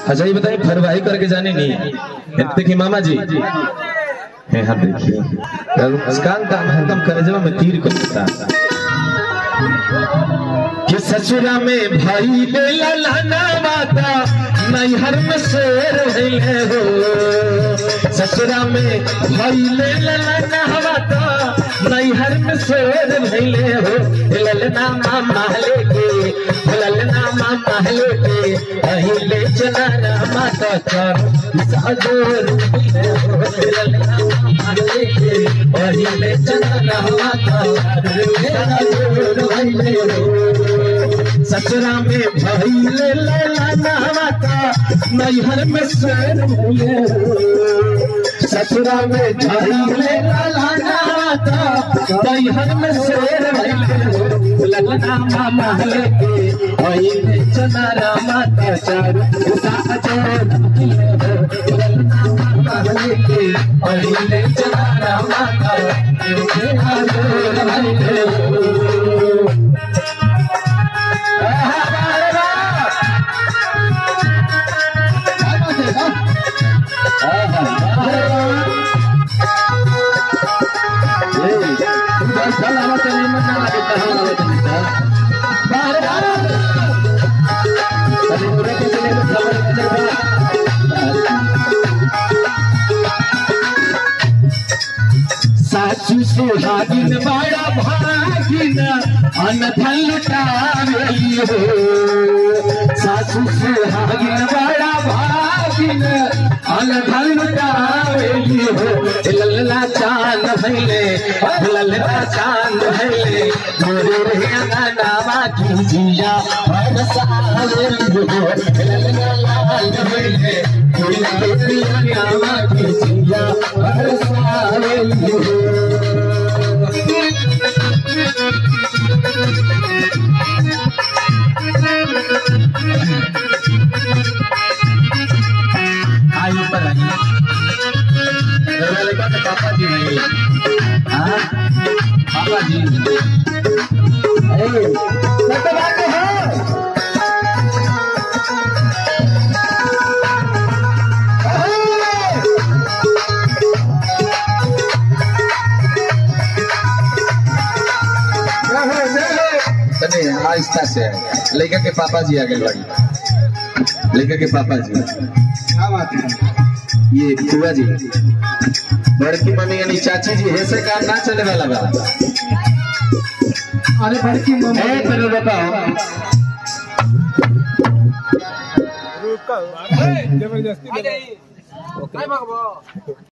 अच्छा ये बताइए फरवाही करके जाने नहीं ये देखिए मामा जी है हाँ देखिए तो मुस्कान का हरदम करेजवा में तीर को देता कि ससुरा में भाई बेला लाना माता नैहर में शेर भइले हो ससुरा में भाई बेला लाना माता नैहर में शेर भइले हो ललना मामा लेके ललना मामा लेके अहिले चना माता कर साजोर भइले हो ललना मामा लेके अहिले चना माता साजोर भइले हो ससुरा में भइले लाना माता नैहर में शेर भइले हो ससुरा में भइले लाना माता नैहर में शेर भइले हो ललना मामा लेके भइले चनारा माता चारू साजोर भइले हो ललना मामा लेके भइले चनारा माता साजोर भइले हो सासू सुहागिन बड़ा भागिन अनधन लुटावेली हो सासू सुहागिन बड़ा भागिन अनधन लुटावेली हो लल्ला चांद भैले लल्ला चांद भैले मोरे रे नामा की जिया बरसावेली हो लल्ला लाल भैले मोरे रे नामा की जिया बरसावेली हो आई ऊपर आई मेरा लड़का तो पापा जी नहीं हाँ पापा जी ए तो बात है तने आहिस्ता से लड़का के पापा जी आ गए बड़ी लड़का के पापा जी क्या बात है ये फुआ जी बड़की मम्मी यानी चाची जी ऐसे काम ना चले वाला बा अरे बड़की मम्मी ए तेरे बताओ जबरदस्ती